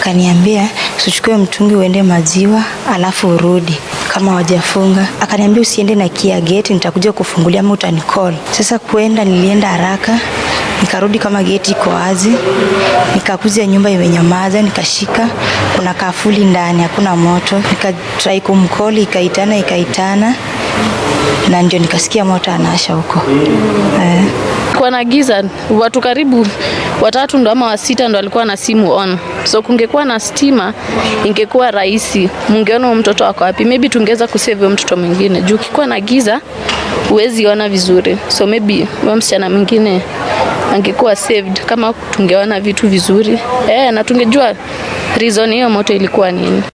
akaniambia usichukue mtungi uende maziwa alafu urudi kama wajafunga. Akaniambia usiende na kia geti, nitakuja kufungulia ama utanicall. Sasa kuenda, nilienda haraka nikarudi kama geti iko wazi, nikakuja nyumba imenyamaza, nikashika kuna kafuli ndani, hakuna moto, nikatrai kumkoli, ikaitana ikaitana, na ndio nikasikia moto anasha huko eh. Kwa na giza, watu karibu watatu ndo ama wasita ndo walikuwa na simu on, so kungekuwa na stima ingekuwa rahisi, mungeona huyo mtoto wako wapi. Maybe tungeweza kusave huyo mtoto mwingine, juu ukikuwa na giza huwezi ona vizuri, so maybe huyo msichana mwingine angekuwa saved kama tungeona vitu vizuri eh, na tungejua reason hiyo moto ilikuwa nini.